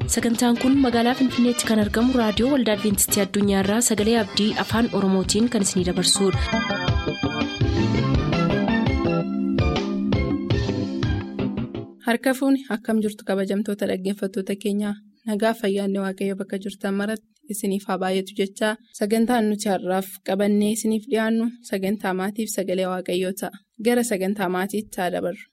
sagantaan kun magaalaa finfinneetti kan argamu raadiyoo waldaa adventistii addunyaarraa sagalee abdii afaan oromootiin kan isinidabarsudha. harka fuuni akkam jirtu kabajamtoota dhaggeeffattoota keenyaa nagaa fayyaanne waaqayyo bakka jirtan maratti isiniif haa baay'atu jechaa sagantaan nuti har'aaf qabannee isiniif dhiyaannu sagantaa maatiif sagalee waaqayyoo ta'a gara sagantaa maatiitti haa dabarru.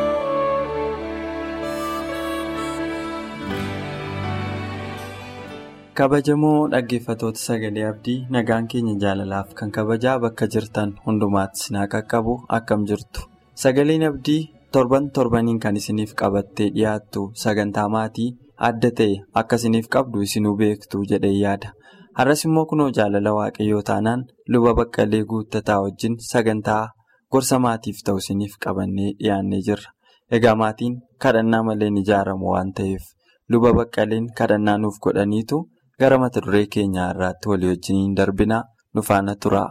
kabajamoo dhaggeeffatoota sagalee abdii nagaan keenya jaalalaaf kan kabajaa bakka jirtan hundumaatti sinaa qaqqabu akkam jirtu sagaleen abdii torban torbaniin kan isiniif qabattee dhiyaattu sagantaa maatii adda ta'e akka isiniif qabdu isinuu beektu jedhee yaada har'as immoo kunoo jaalala waaqayyoo taanaan luba baqqalee guuttataa wajjin sagantaa gorsa maatiif ta'u isiniif qabannee dhiyaannee jirra egaa maatiin kadhannaa malee ni ijaaramu waan ta'eef luba baqqaleen kadhannaa nuuf godhaniitu. gara mata duree keenyaa irraatti walii wajjiniin darbinaa nu faana turaa.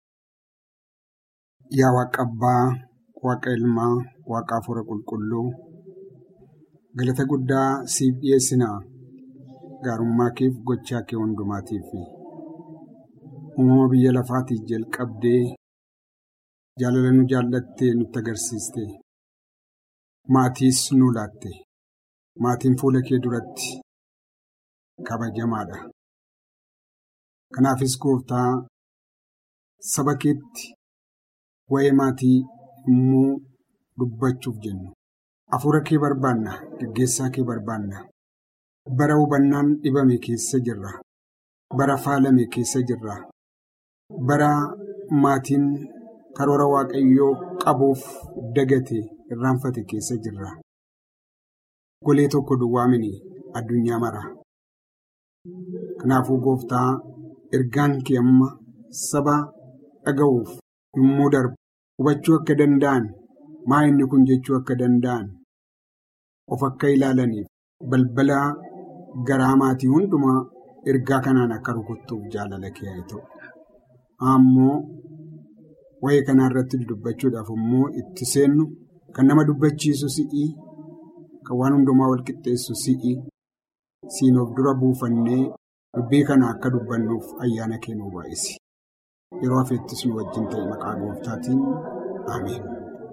Yaa waaqa abbaa, waaqa ilmaa, waaqa hafuura qulqulluu galata guddaa siif dhiyeessinaa gaarummaa keef gochaa kee hundumaatiif uumama biyya lafaatiif jalqabdee jaalala nu jaallattee nutti agarsiiste maatiis nu laatte maatiin fuula kee duratti. kabajamaadha. Kanaafis gooftaa saba keetti waa'ee maatii immoo dubbachuuf jennu. Hafuura kee barbaanna, gaggeessaa kee barbaanna. Bara hubannaan dhibame keessa jirra. Bara faalame keessa jirra. Bara maatiin karoora waaqayyoo qabuuf dagate irraanfate keessa jirra. Golee tokko duwwaa mini addunyaa mara. Kanaafuu gooftaa ergaan kee amma saba dhaga'uuf yommuu darbu hubachuu akka danda'an maa inni kun jechuu akka danda'an of akka ilaalaniif balbala garaa maatii hundumaa ergaa kanaan akka rukuttuuf jaalala kee haa ta'u. Ammoo waa'ee kanaa irratti dubbachuudhaaf immoo itti seennu kan nama dubbachiisu si'i kan waan hundumaa wal qixxeessu si'i. Siin of dura buufannee dubbii kana akka dubbannuuf ayyaana kee nu baay'isi. Yeroo hafeettis nu wajjin ta'e maqaa gooftaatiin ameen.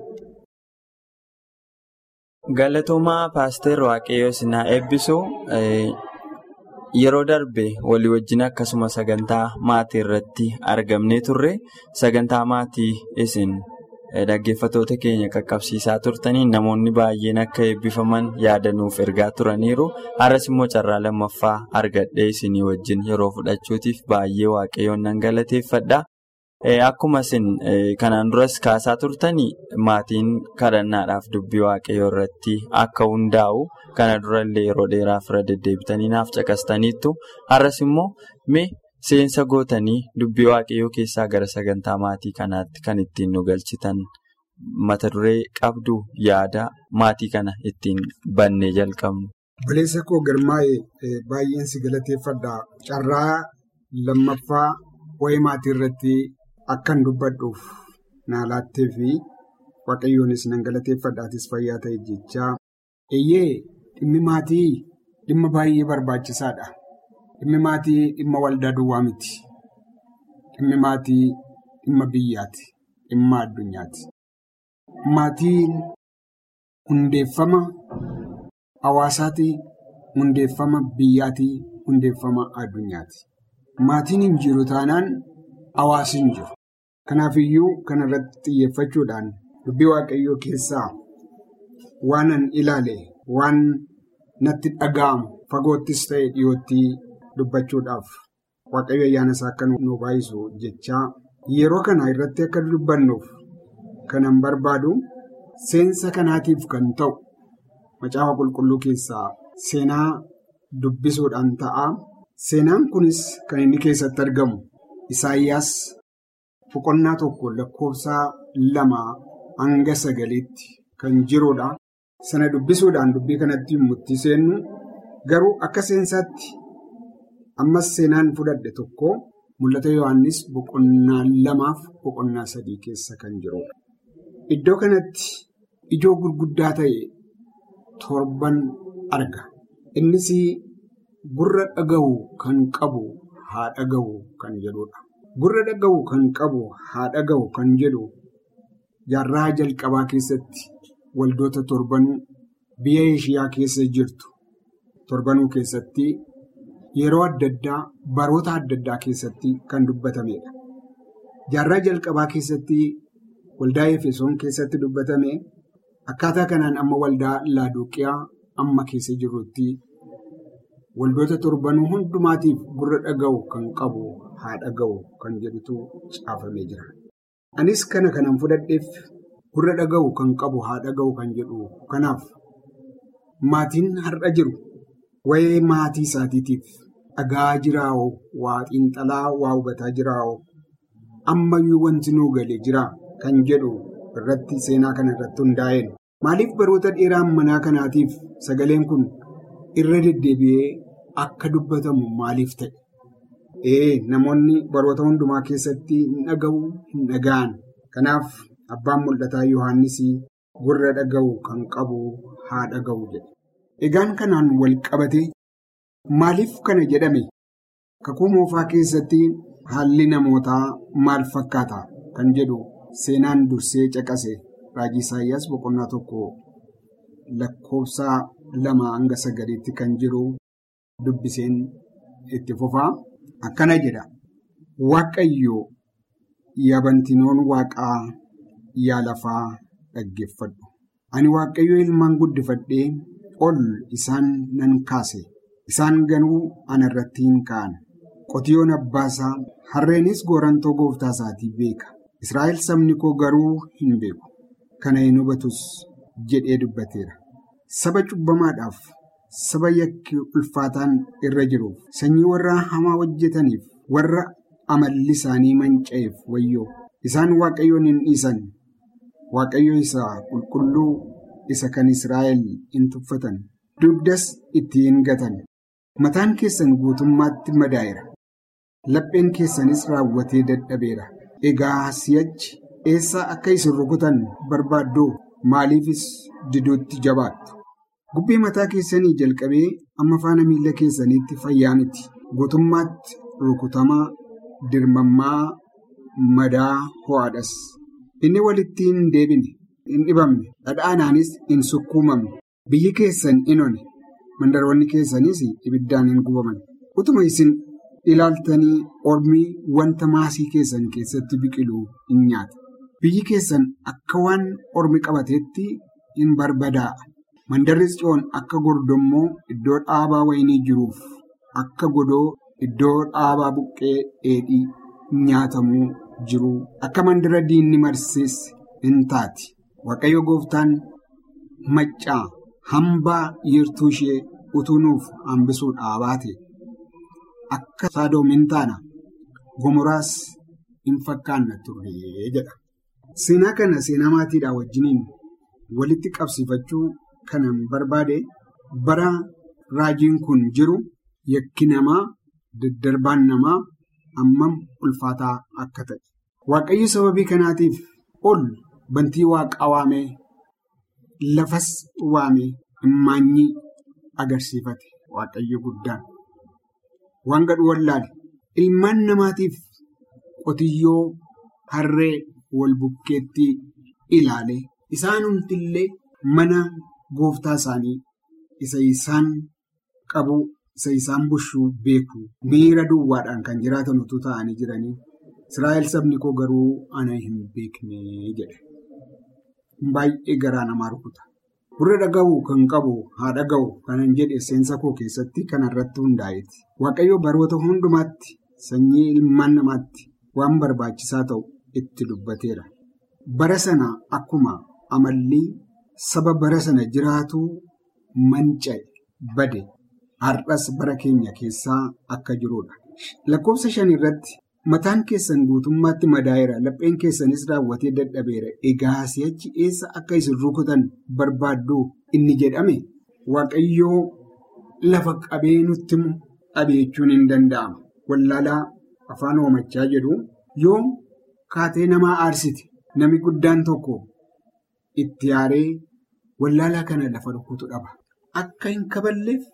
Galatoomaa paaster Waaqayyoo sinaa eebbisuu yeroo darbe walii wajjin akkasuma sagantaa maatii irratti argamnee turre sagantaa maatii isin. Dhaggeeffatoota keenya qaqqabsiisaa turtaniin namoonni baay'een akka eebbifaman yaadanuuf ergaa turaniiru. Har'as immoo carraa lammaffaa argadhee isinii wajjin yeroo fudhachuutiif baay'ee waaqayyoon nan galateeffadha. Akkuma isin kanaan duras kaasaa turtanii maatiin kadhannaadhaaf dubbii waaqayyoo irratti akka hundaa'u kana durallee yeroo dheeraaf irra deddeebitanii naaf caqastaniittu. Har'as immoo mee. Seensa gootanii dubbii waaqayyoo keessaa gara sagantaa maatii kanaatti kan ittiin nu galchitan mata duree qabdu yaada maatii kana ittiin bannee jalqabnu. Obboleessa koo garmaa'e baay'een si galateeffadha. Carraa lammaffaa waa'ee maatii irratti akkan dubbadhuuf na laattee fi waaqayyoonis nan galateeffadhaatis fayyaa ta'e jechaa. Eeyyee dhimmi maatii dhimma baay'ee barbaachisaadha. Dhimmi maatii dhimma waldaa duwwaa miti. Dhimmi maatii dhimma biyyaati. Dhimma addunyaati. Maatiin hundeeffama hawaasaati. Hundeeffama biyyaati. Hundeeffama addunyaati. Maatiin hin jiru taanaan hawaasni hin jiru. Kanaafiyyuu kana irratti xiyyeeffachuudhaan dubbii waaqayyoo keessaa waan an ilaale waan natti dhaga'amu fagoottis ta'e dhiyootti. dubbachuudhaaf waaqayyo ayyaana isaa akka nu baay'isu jechaa yeroo kana irratti akka dubbannuuf kanan barbaadu seensa kanaatiif kan ta'u macaafa qulqulluu keessaa seenaa dubbisuudhaan ta'a. Seenaan kunis kan inni keessatti argamu Isaayyaas boqonnaa tokko lakkoofsa lama hanga sagaliitti kan jirudha. Sana dubbisuudhaan dubbii kanatti itti seennu garuu akka seensaatti. Ammas seenaan fudhadhe tokko mul'ata Yohaannis boqonnaa lamaaf boqonnaa sadii keessa kan jirudha. Iddoo kanatti ijoo gurguddaa ta'e torban arga. Innis gurra dhaga'u kan qabu haa dhaga'u kan jedhudha. Gurra dhaga'u kan qabu haa dhaga'u kan jedhu jaarraa jalqabaa keessatti waldoota torbanuu biyya Eeshiyaa keessa jirtu torbanuu keessatti yeroo adda addaa baroota adda addaa keessatti kan dubbatamedha. Jaarraa jalqabaa keessatti waldaa Efesoon keessatti dubbatame akkaataa kanaan amma waldaa Laadoqiyaa amma keessa jirrutti waldoota torbanuu hundumaatiif gurra dhaga'u kan qabu haa dhaga'u kan jedhutu caafamee jira. Anis kana kanan fudhadheef gurra dhaga'u kan qabu haa dhaga'u kan jedhu kanaaf maatiin har'a jiru waa'ee maatii isaatiitiif dhagaa jiraawoo waa xiinxalaa waa hubataa jiraawoo ammayyuu wanti nuu galee jira kan jedhu irratti seenaa kana irratti hundaa'een maaliif baroota dheeraa manaa kanaatiif sagaleen kun irra deddeebi'ee akka dubbatamu maaliif ta'e? Ee namoonni baroota hundumaa keessatti hin dhaga'u hin dhaga'an kanaaf abbaan mul'ataa Yohaannis gurra dhaga'u kan qabu haa dhaga'u jedhe. Egaan kanaan wal qabate maaliif kana jedhame? Kakuu moofaa keessatti haalli namootaa maal fakkaata kan jedhu seenaan dursee caqase raajii Isaayyaas boqonnaa tokko lakkoofsa lama hanga sagaliitti kan jiru dubbiseen itti fufaa akkana jedha. Waaqayyo yaabantinoon waaqaa yaa lafaa dhaggeeffadhu. Ani waaqayyo ilmaan guddifadhee ol isaan nan kaase. Isaan ganuu ana irratti hin ka'an. Qotiyoon abbaasaa harreenis goorantoo gooftaa isaatii beeka. Israa'el sabni koo garuu hin beeku. Kana hin hubatus jedhee dubbateera. Saba cubbamaadhaaf, saba yakki ulfaataan irra jiruuf, sanyii warra hamaa hojjetaniif, warra amalli isaanii manca'eef wayyoo. Isaan waaqayyoon hin dhiisan. Waaqayyo isa qulqulluu isa kan Israa'el hin tuffatan. Dugdas itti hin gatan. Mataan keessan guutummaatti madaa'eera. Lapheen keessanis raawwatee dadhabeera. Egaa si'achi eessaa akka isin rukutan barbaadduu maaliifis diduutti jabaattu? Gubbee mataa keessanii jalqabee amma faana miila keessaniitti fayyaa miti. Guutummaatti rukutamaa, dirmammaa, madaa ho'aadhas. Inni walitti hin deebine, hin dhibamne, dhadhaanaanis hin sukkuumamne. Biyyi keessan in one, mandaroonni keessanis ibiddaan hin gubaman. Utuma isin ilaaltanii ormii wanta maasii keessan keessatti biqilu in nyaata. Biyyi keessan akka waan ormi qabateetti in barbadaa'a. Mandarri Tsiyoon akka gordommoo iddoo dhaabaa wayinii jiruuf akka godoo iddoo dhaabaa buqqee dheedhii nyaatamuu jiru akka mandara diinni marsees in taati. Waaqayyo gooftaan maccaa hambaa yeertuu ishee utuu nuuf hambisuu dhaabaate akka Sodoom hin taana gomoraas hin fakkaanna turre jedha. Seenaa kana seenaa maatiidhaa wajjiniin walitti qabsiifachuu kanan barbaade bara raajiin kun jiru yakki namaa daddarbaan namaa hammam ulfaataa akka ta'e. Waaqayyo sababii kanaatiif ol bantii waaqaa waamee lafas waamee immaanyii agarsiifate waaqayyo guddaan. Waan gadhu wallaale ilmaan namaatiif qotiyyoo harree wal bukkeetti ilaale isaan hundillee mana gooftaa isaanii isa isaan qabu isa isaan bushuu beeku miira duwwaadhaan kan jiraatan utuu ta'anii jiranii Israa'el sabni koo garuu ana hin beekne jedhe. Baay'ee garaa namaa rukuta. Gurra dhaga'u kan qabu haa dhaga'u kanan jedhe seensa koo keessatti kanarratti hundaa'eeti. Waaqayyo baroota hundumaatti sanyii ilmaan namaatti waan barbaachisaa ta'u itti dubbateera. Bara sana akkuma amalli saba bara sana jiraatu manca'e bade har'as bara keenya keessaa akka jirudha. Lakkoofsa shan irratti mataan keessan guutummaatti madaa'eera lapheen keessanis raawwatee dadhabeera egaa si'achi eessa akka isin rukutan barbaaddu inni jedhame waaqayyoo lafa qabee nutti dhabe jechuun hin danda'ama. Wallaalaa afaan oomachaa jedhu yoo kaatee namaa aarsite nami guddaan tokko itti aaree wallaalaa kana lafa rukutu dhaba. Akka hin kaballeef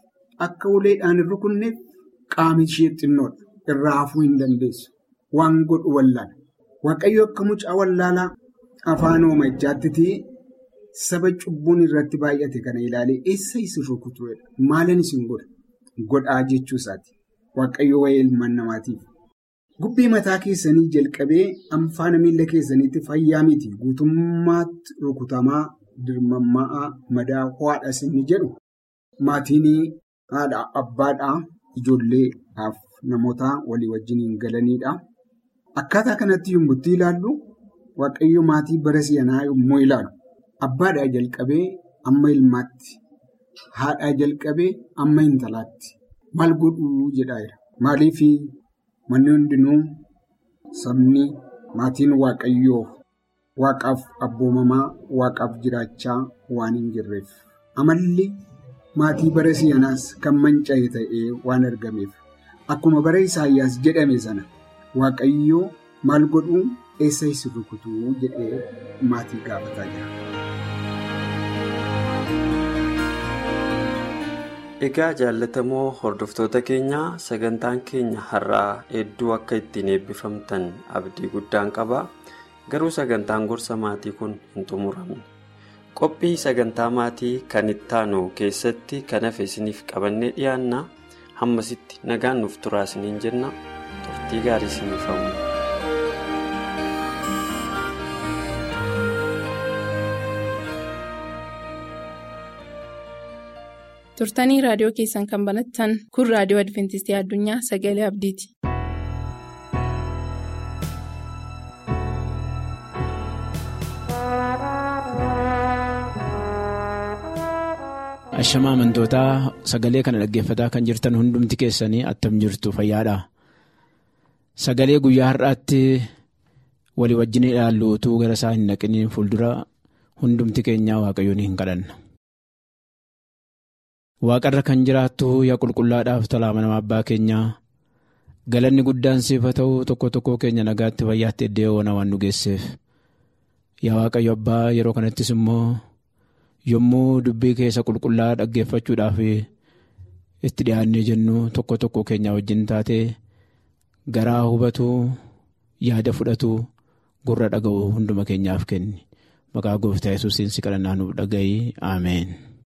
akka uleedhaan hin rukunneef qaamni ishee xinnoodha. Irraa hafuu hin dandeessu. Waan godhu wallaala. Waaqayyo akka mucaa wallaalaa afaan hoomaichaatti saba cubbuun irratti baay'ate kana ilaalee eessa isin rukutuudha? Maalan isin godha? Godhaa jechuu isaati. Waaqayyo waa'ee ilmaan namaatiif. Gubbii mataa keessanii jalqabee anfaana miila keessaniitti fayyaa miti guutummaatti rukutamaa dirmammaa madaa ho'aadhas inni jedhu maatiin haadha abbaadhaa ijoolleedhaaf namoota walii wajjin hin galanidha. Akkaataa kanatti yommuu ilaallu waaqayyo maatii bara si'anaa yommuu ilaalu abbaadhaa jalqabee amma ilmaatti haadhaa jalqabee amma intalaatti maal godhuu jedhaa jira. Maaliif manni hundinuu sabni maatiin waaqayyoo waaqaaf abboomamaa waaqaaf jiraachaa waan hin jirreef amalli maatii bara si'anaas kan manca'e ta'ee waan argameef akkuma bara isaayyaas jedhame sana waaqayyoo maal godhuu eessa isin rukutuu jedhee maatii gaafataa jira. Egaa jaallatamoo hordoftoota keenyaa sagantaan keenya har'aa hedduu akka ittiin eebbifamtan abdii guddaan qaba. Garuu sagantaan gorsa maatii kun hin xumuramne. Qophii sagantaa maatii kan ittaanu keessatti kan hafe isiniif qabannee dhiyaanna hammasitti nagaan nuuf turaa isiniin jenna turtii gaarii isiniif hawwa. turtanii raadiyoo keessan kan banattan kun raadiyoo adventistii addunyaa sagalee abdiiti. Ashamaa amantootaa sagalee kana dhaggeeffataa kan jirtan hundumti keessanii attam jirtu fayyaadha. Sagalee guyyaa har'aatti walii wajjin ilaallu utuu gara isaa hin naqiniin fuuldura hundumti keenyaa waaqayyoon hin kadhanna. Waaqarra kan jiraattu yaa qulqullaadhaaf tolaa nama abbaa keenyaa galanni guddaan siif haa ta'u tokko tokko keenya nagaatti fayyaatti iddoo waan waan nu geesseef yaa waaqayyo abbaa yeroo kanattis immoo yommuu dubbii keessa qulqullaa dhaggeeffachuudhaaf itti dhiyaannee jennu tokko tokko keenya wajjin taate garaa hubatu yaada fudhatu gurra dhaga'u hunduma keenyaaf kenni maqaa gooftaa yesuusiin si kadhannaa nuuf dhaga'i ameen.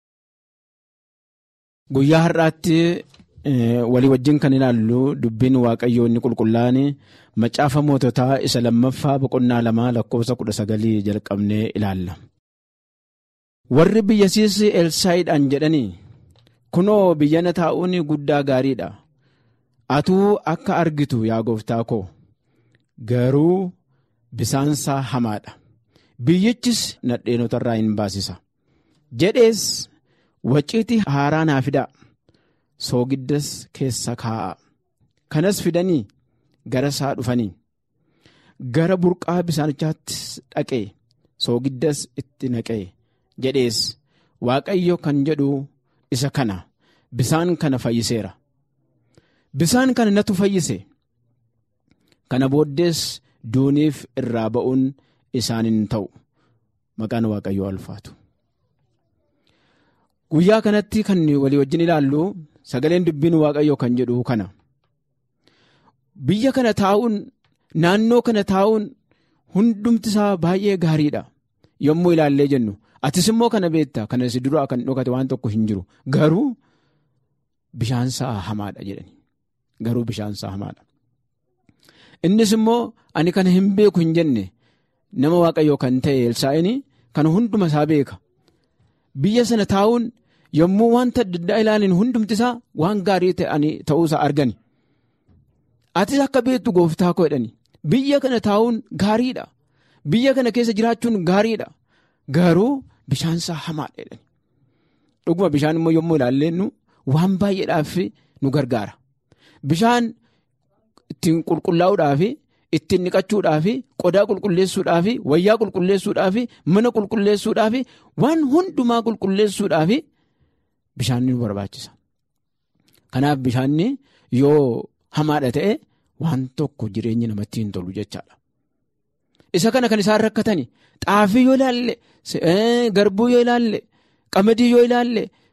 Guyyaa har'aatti walii wajjin kan ilaallu dubbiin waaqayyoo inni qulqullaa'an macaafa moototaa isa lammaffaa boqonnaa lamaa lakkoofsa kudha sagalii jalqabnee ilaalla. Warri biyyasiis Elsaayiidhaan jedhanii kunoo biyyana taa'uun guddaa gaariidha. Atuu akka argitu yaa gooftaa koo garuu bisaansaa hamaadha. Biyyichis nadheenotarraa hin baasisa. Jedhees. Waciitii haaraa naa fidaa soogiddas keessa kaa'a. Kanas fidanii gara isaa dhufanii gara burqaa bisaanichaatti dhaqee soogiddas itti naqee jedhees waaqayyo kan jedhu isa kana bisaan kana fayyiseera. Bisaan kana natu fayyise. Kana booddees duuniif irraa ba'uun isaanin ta'u maqaan waaqayyoo ulfaatu. Guyyaa kanatti kan walii wajjin ilaallu sagaleen dubbiin waaqayyoo kan jedhu kana. Biyya kana taa'uun naannoo kana taa'uun hundumti isaa baay'ee gaariidha. Yommuu ilaallee jennu atis immoo kana beekta kana si duraa kan dhokate waan tokko hin jiru garuu bishaansaa hamaadha jedhani. Garuu bishaansaa hamaadha. Innis immoo ani kana hin beeku hin jenne nama waaqayyoo kan ta'e Elsaa'ini kan hunduma isaa beeka. Biyya sana taa'uun yommuu wanta adda addaa ilaalin hundumti isaa waan gaarii ta'uusaa argani. Atis akka beektu gooftaa koo jedhani. Biyya kana taa'uun gaariidha. Biyya kana keessa jiraachuun gaariidha. Garuu bishaansaa hamaadha jedhani. Dhuguma bishaan immoo yommuu ilaallennu waan baay'eedhaaf nu gargaara. Bishaan ittiin qulqullaa'uudhaaf. Ittiin dhiqachuudhaaf qodaa qulqulleessuudhaaf wayyaa qulqulleessuudhaaf mana qulqulleessuudhaaf waan hundumaa qulqulleessuudhaaf bishaan nu barbaachisa. Kanaaf bishaan yoo hamaadha ta'e waan tokko jireenyi namatti hin tolu jechaadha. Isa kana kan isaan rakkatan xaafii yoo ilaalle garbuu yoo ilaalle qamadii yoo ilaalle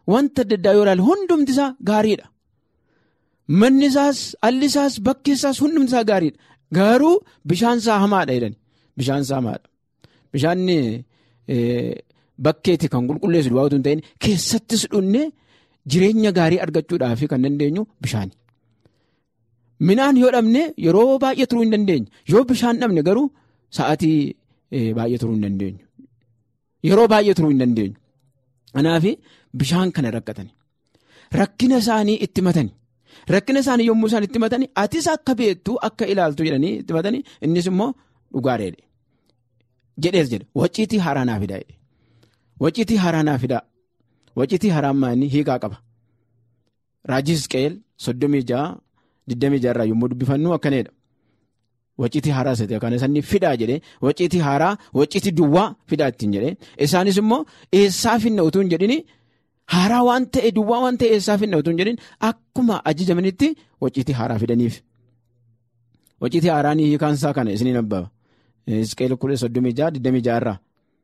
wanta adda addaa yoo ilaalle hundumti isaa gaariidha. Manni isaas alli isaas bakki isaas hundumti isaa gaariidha. Garuu bishaan isaa hamaadha jedhani. Bishaan isaa hamaadha. Bishaanni bakkeetti kan qulqulleessu duwwaa otoo hin ta'in keessattis dhunnee jireenya gaarii argachuudhaaf kan dandeenyu bishaani. Minaan yoo dhabne yeroo baay'ee turuu hin dandeenyu. Yoo bishaan dhabne garuu sa'aatii baay'ee turuu hin dandeenyu. Yeroo baay'ee turuu hin dandeenyu. Kanaaf bishaan kana rakkatani. Rakkina isaanii itti matani. Rakkina isaanii yommuu isaan itti matani atis akka beektu akka ilaaltu jedhanii itti matani innis immoo dhugaareedha. Jedhees jedhe waciitii haaraa naa fidaa jedhe. Waciitii haaraa naa fidaa. Waciitii haaraan maanii hiikaa qaba. Raajii Hisqeel soddomii ja'a digdamii ja'arraa yommuu dubbifannu akkanadha. Waciitii haaraa isa kan isaanii fidaa jedhee waciitii haaraa waciitii duwwaa fidaa ittiin jedhee isaanis immoo eessaa finna utuu hin jedhini haaraa waan ta'e duwwaa waan ta'e eessaa finna utuu hin jedhin akkuma ajajamanitti waciitii haaraa fidaniif. Waciitii haaraan hiikaan isaa kana isiniin abbaba. Hisqeel kudha soddomii ja'a digdamii ja'arraa.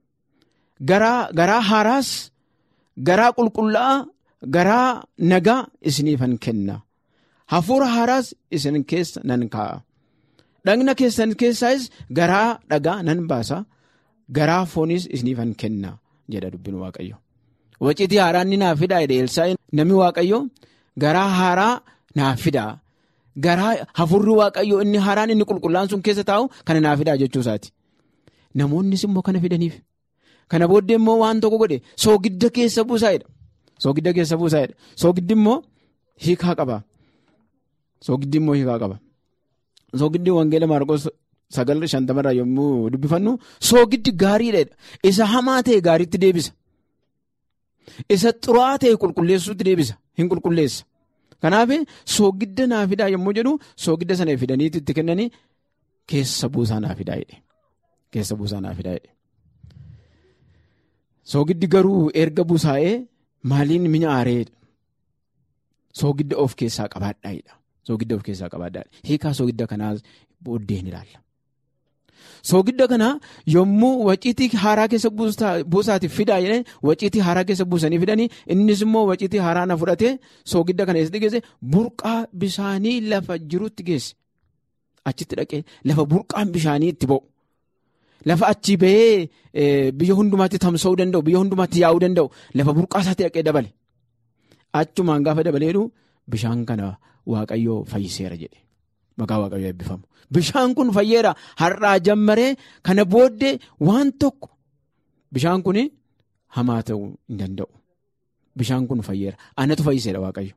Garaa haaraas garaa qulqullaa'aa garaa nagaa isiniifan kenna. Hafuura haaraas isin keessa nan kaa'a. Dhagna keessan keessaas garaa dhagaa nan baasa. Garaa foonis isiniifan kenna jedha dubbin Waaqayyo. Waciitii haaraa inni naaf fidaa jedhe Elsaa'iin namni Waaqayyo garaa haaraa naaf fidaa. Garaa hafuurri Waaqayyo inni haaraan inni qulqullaan sun keessa taa'u kana naaf fidaa jechuu isaati. Namoonnis immoo kana fidaniif. Kana booddee immoo waan tokko godhe soogidda keessa buusaa'edha. Soogidda keessa buusaa'edha. Soogiddi immoo hiikaa qaba. Soogiddi immoo hiikaa qaba. Soogiddi wangeela Maarqos sagal shantamarraa yommuu dubbifannu soogiddi gaariidha. Isa hamaa ta'e gaariitti deebisa. Isa xuraa'aa ta'e qulqulleessuutti deebisa. Hin qulqulleessa. Kanaaf soogidda naa fidaa yommuu jedhu soogidda sana fidaniitti itti kennanii keessa buusaa naa fidaa jedhe. Keessa buusaa naa fidaa jedhe. Soogiddi garuu erga busaa'ee maaliin mi'a aareedha. Soogidda of keessaa qabaadhaa'edha. Soogidda of keessaa qabaadhaa'edha. Hiikaa soogidda kanaas booddeen ilaalla. Soogidda kanaa yommuu waciitii haaraa keessa buusaatiif fidaa jedhee waciitii haaraa keessa buusanii fidanii innis immoo waciitii haaraa na fudhatee soogidda kana eessatti geesse burqaa bishaanii lafa jirutti geesse. Achitti dhaqee lafa burqaan bishaanii itti ba'u. Lafa achi bahee biyya hundumaatti tamsa'uu danda'u biyya hundumaatti yaa'uu danda'u lafa burqaa isaatti dhaqee dabale. Achumaan gaafa dabaleedhu bishaan kana waaqayyoo fayyiseera jedhe. Maqaa waaqayyoo eebbifamu. Bishaan kun fayyeera har'aa jammaree kana booddee waan tokko bishaan kun hamaa ta'uu hin danda'u. Bishaan kun fayyeera. Anatu fayyiseera waaqayyo.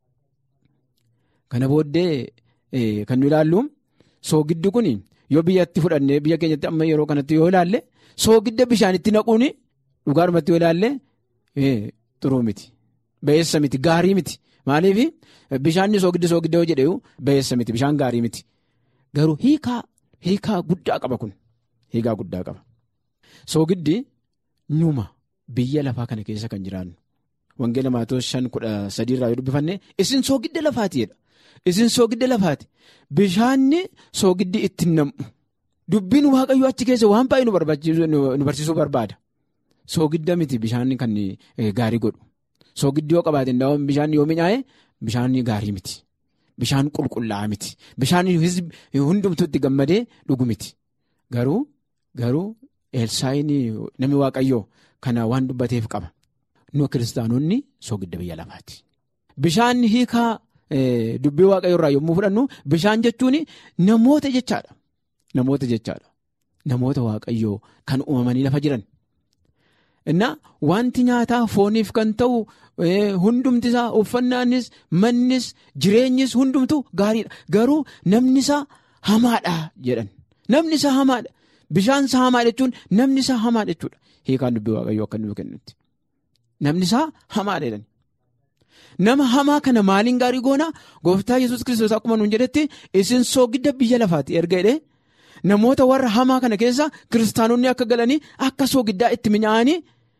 Kana booddee kan nu ilaallu soogiddi kun. Yoo biyyatti fudhannee biyya keenyatti amma yeroo kanatti yoo ilaalle soogidda bishaanitti naquun dhugaadhumatti yoo ilaalle xuruu miti. Ba'eessa miti gaarii miti. Maaliif bishaanni soogidda soogidda yoo jedhee ba'eessa miti bishaan gaarii miti. Garuu hiikaa hiikaa guddaa qaba kun hiikaa guddaa qaba. Soogiddi numa biyya lafaa kana keessa kan jiraannu. Wangeela Maatoos shan kudha sadiirraa yoo dubbifanne isin soogidda lafaatiidha. Isin soogidda lafaati. Bishaanni soogiddi ittiin nam'u. Dubbiin waaqayyoo achi keessa waan baay'ee nu barsiisuu barbaada. Soogidda miti bishaan kan gaarii godhu. Soogiddi yoo qabaate bishaan yoo mi'aaye bishaan gaarii miti. Bishaan qulqullaa'aa miti. Bishaan hundumtuutti gammadee dhugu miti. Garuu garuu Elsaa'iin namni waaqayyoo kana waan dubbateef qaba. Nu kiristaanonni soogidda biyya lafaati. Bishaan hiikaa. Dubbii waaqayyo irraa yommuu fudhannu bishaan jechuun namoota jechaadha. Namoota jechaadha. Namoota waaqayyoo kan uumamanii lafa jiran. Innaa wanti nyaataa fooniif kan ta'u hundumti isaa uffannaanis mannis jireenyis hundumtu gaariidha. Garuu namni isaa hamaadha jedhan. Namni isaa hamaadha. Bishaan isaa hamaa jechuun namni isaa hamaadha jechuudha. Hiikaan dubbii waaqayyoo akka nuuf kennutti. Namni isaa hamaadha jedhan. Nama hamaa kana maaliin gaarii goona gooftaa yesus kiristoos akkuma nuun jedhetti isin soogidda biyya lafaati erga jedhee namoota warra hamaa kana keessa kiristaanonni akka galanii akka soogiddaa itti mi'aanii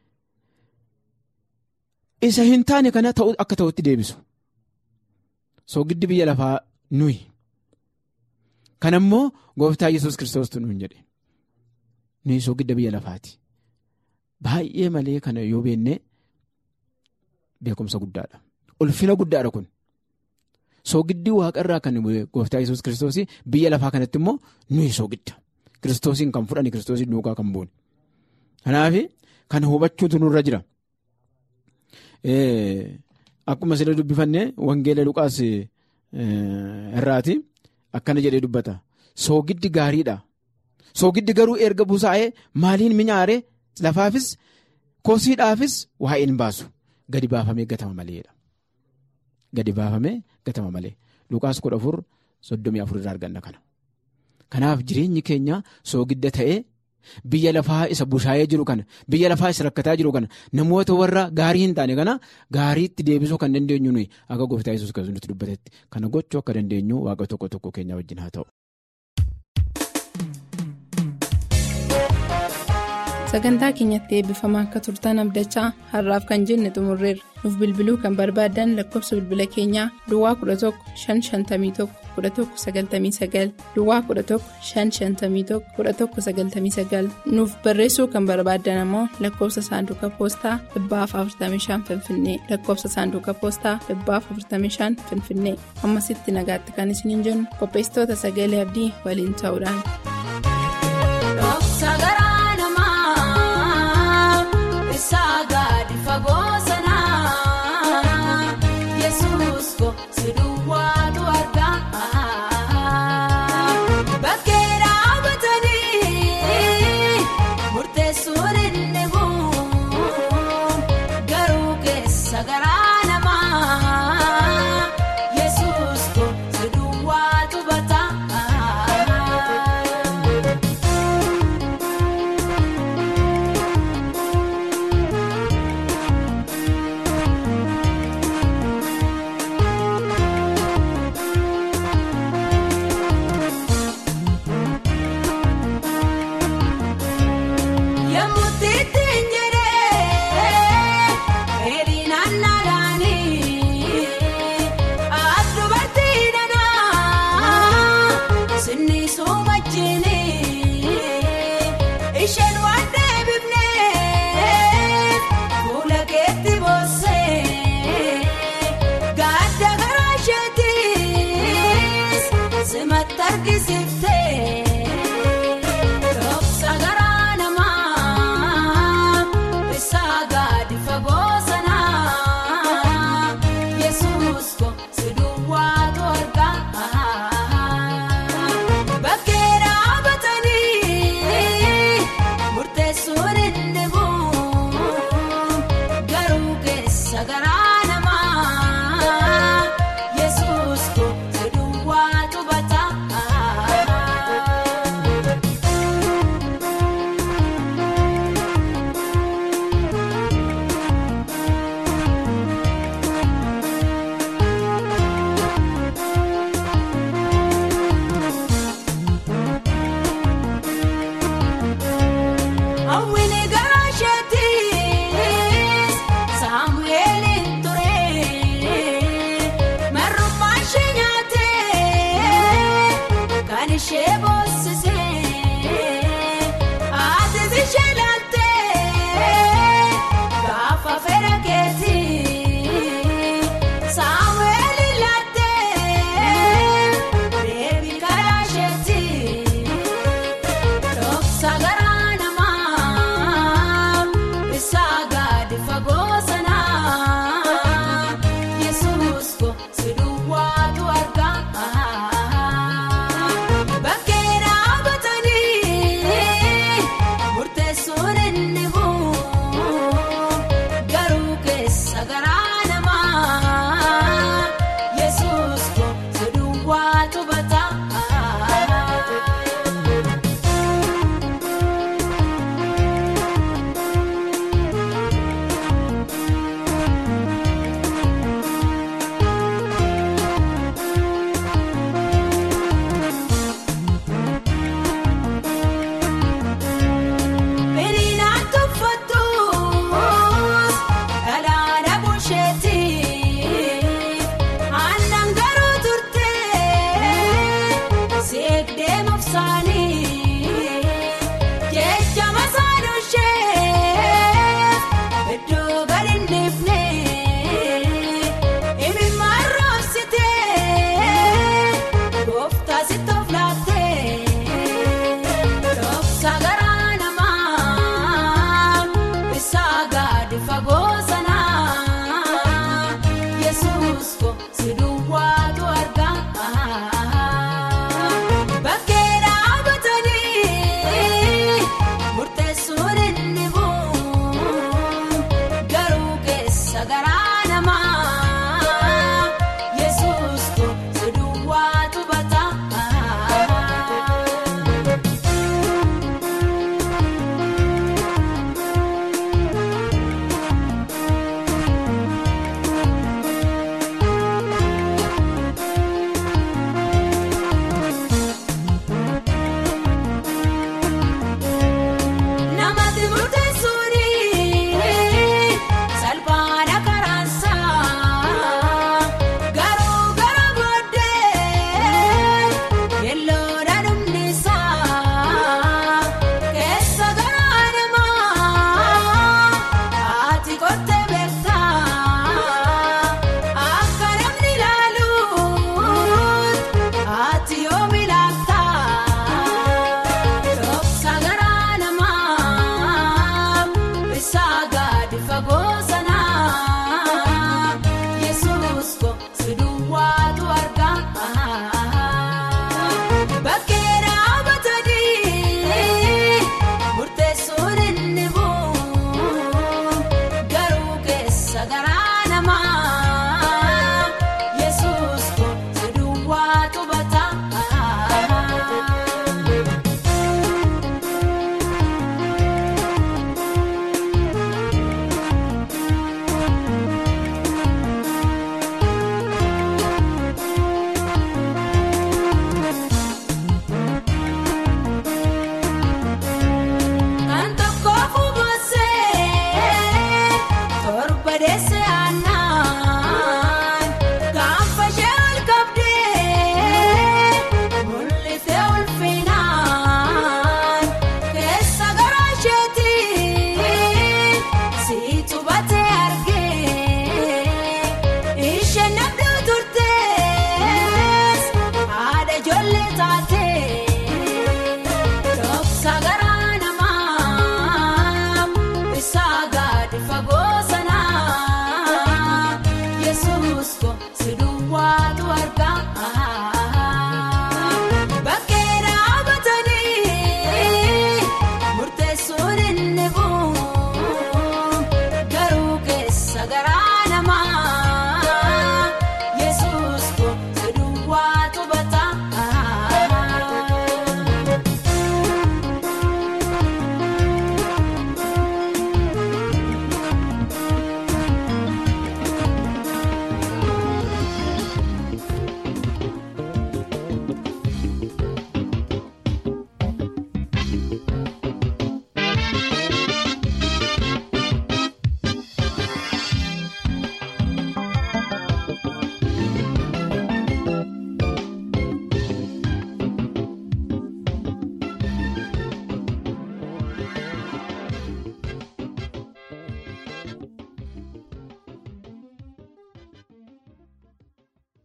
isa hin taane kana akka ta'utti deebisu. Soogiddi biyya lafaa nuyi. Kana immoo gooftaa yesus kiristoostu nuun jedhe. Nuyi soogidda biyya lafaati. Baay'ee malee kana yoo beenne. beekumsa guddaadha. Ulfina guddaadha kun. Soogiddii waaqarraa kan gooftaa yesus kiristoos biyya lafaa kanatti immoo nuyi soogidda. Kiristoosiin kan fudhani kiristoosiin duukaa kan buune. Kanaaf kan hubachuutu nurra jira. Akkuma sila dubbifannee wangeela Luqaas irraati akkana jedhee dubbata. Soogiddi gaariidha. Soogiddi garuu erga busaa'ee maaliin minyaaree lafaafis kosiidhaafis waa'ee hin baasu. Gadi baafamee gatama maleedha. Gadi baafamee gatama malee. Luqaas kudha afur soddomii afur irraa arganna kana. Kanaaf jireenyi keenya soogidda ta'ee biyya lafaa isa bushaayee jiru kana biyya lafaa isa rakkataa jiru kana namoota warra gaarii hin taane kana gaariitti deebisuu kan dandeenyu nuyi akka gooftaa yesus kan nutti dubbatetti kana gochuu akka dandeenyu waaqa tokko tokko keenya wajjin haa ta'u. sagantaa keenyatti eebbifamaa akka turtan abdachaa har'aaf kan jenne xumurreerra nuuf bilbiluu kan barbaadan lakkoofsa bilbila keenyaa duwwaa 11 551 1199 duwwaa 11 551 1199 nuuf barreessuu kan barbaadan ammoo lakkoofsa saanduqa poostaa 45 finfinnee lakkoofsa saanduqa poostaa 45 finfinnee ammasitti nagaatti kan isiniin jennu qopheessitoota sagalee abdii waliin ta'uudhaan. Saagaadhi fagoo sanaa Yesuus ko si duwwaatu argaa bakkee dhaabatanii murteessuun inni bu'u garuu keessa garaa namaa Yesuus ko si duwwaatu bataa. Yemmuu ittiin jedhee dheedhinaan naadhaanii as dubartii danaa sinniisuu wajjinii isheen waan deebifnee fuula keetti boossee gaadda garaa isheetiis simatti argisiiftee. Roobsa garaa namaa isaa gaadi fagoo sanaa Yesuus ko si duwwaatu argaa bakkee dhaabatanii murteessuun inni bu'u garuu keessa garaa namaa Yesuus ko si duwwaatu bataa. Hawwini garaa isheetiis Saamu'eeliin ture marrummaa ishee nyaatee kan ishee boossisee aatis ishee laaltee gaafa fedha keetii Saamu'eeliin laaltee deebii karaa isheetii. Roobsa garaa namaa isaa gaadi fagoo sanaa Yesuus ko si